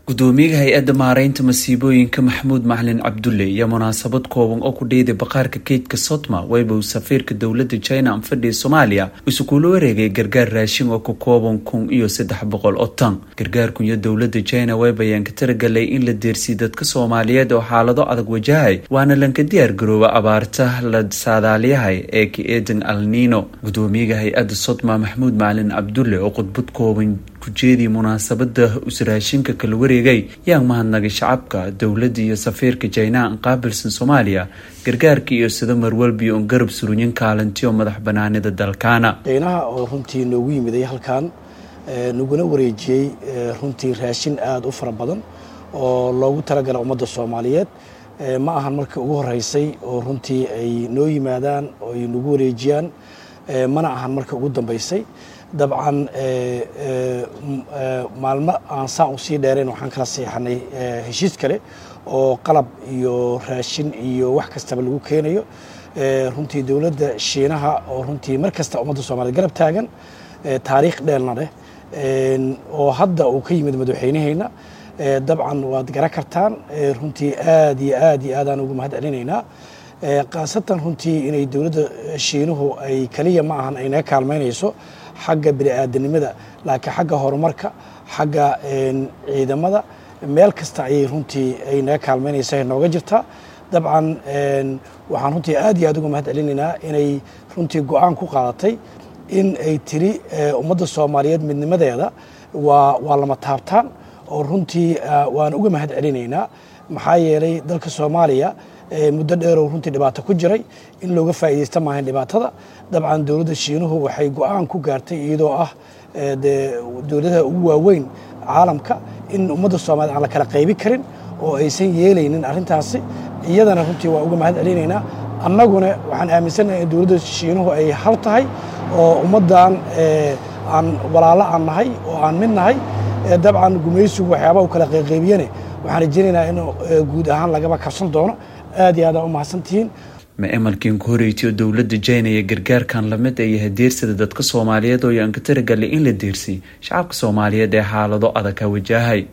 gudoomiyaha hay-adda maareynta masiibooyinka maxamuud macalin cabdulle iyo munaasabad kooban oo ku dheyday baqaarka keydka sodma wayba uu safiirka dowlada china anfadhiya soomaaliya isu kula wareegay gargaar raashin oo ka kooban kun iyo saddex boqol oo tan gargaarkun iyo dowlada china waybayaan ka talagalay in la deersiy dadka soomaaliyeed oo xaalado adag wajahay waana lanka diyaar garooba abaarta la saadaalyahay ee ka eedan alnino gudoomiyaha hay-adda sodma maxamuud macalin cabdulle oo khudbad kooban kujeedii munaasabada usraashinka kala wareegay yaa mahadnagay shacabka dowladda iyo safiirka jaynaha an qaabilsan soomaaliya gargaarka iyo sida marwalbi on garab surunyin kaalinti oo madax banaanida dalkaana jaynaha oo runtii noogu yimiday halkan naguna wareejiyey runtii raashin aada u fara badan oo loogu talagala ummadda soomaaliyeed ma ahan markii ugu horeysay oo runtii ay noo yimaadaan oo ay nagu wareejiyaan mana ahan markii ugu dambeysay dabcan maalmo aan saa u sii dheerayn waxaan kala seexanay heshiis kale oo qalab iyo raashin iyo wax kastaba lagu keenayo runtii dowladda shiinaha oo runtii mar kasta ummadda soomaaliyed garab taagan taariikh dheelna leh oo hadda uu ka yimid madaxweyneheyna dabcan waad garan kartaan runtii aad iyo aad iyo aadaan ugu mahad celinaynaa khaasatan runtii inay dowladda shiinuhu ay keliya ma ahan ay naga kaalmaynayso xagga bini-aadanimada laakiin xagga horumarka xagga ciidamada meel kasta ayay runtii ay naga kaalmaynaysa nooga jirtaa dabcan waxaan runtii aad iyo aad uga mahad celinaynaa inay runtii go-aan ku qaadatay in ay tiri ummadda soomaaliyeed midnimadeeda waa waa lama taabtaan oo runtii waan uga mahad celinaynaa maxaa yeelay dalka soomaaliya muddo dheeroo runtii dhibaato ku jiray in looga faa'iidaysta maahayn dhibaatada dabcan dowladda shiinuhu waxay go-aan ku gaartay iyadoo ah dee dowladaha ugu waaweyn caalamka in ummadda soomaaliyed aan la kala qaybin karin oo aysan yeelaynin arrintaasi iyadana runtii waa uga mahad celinaynaa annaguna waxaan aaminsannahay in dowladda shiinuhu ay hal tahay oo ummaddan aan walaalo aan nahay oo aan mid nahay dabcan gumaysigu waxyaabaha u kala qayqaybiyane waxaan rajeynaynaa in guud ahaan lagaba kabsan doono aad iyo aadaan u mahadsantihiin ma emalkiin ku horeytiyo dowladda jina iyo gargaarkan lamid ay yahay deersida dadka soomaaliyeed oo yaan ka taragalay in la deersay shacabka soomaaliyeed ee xaalado adag ka wajahay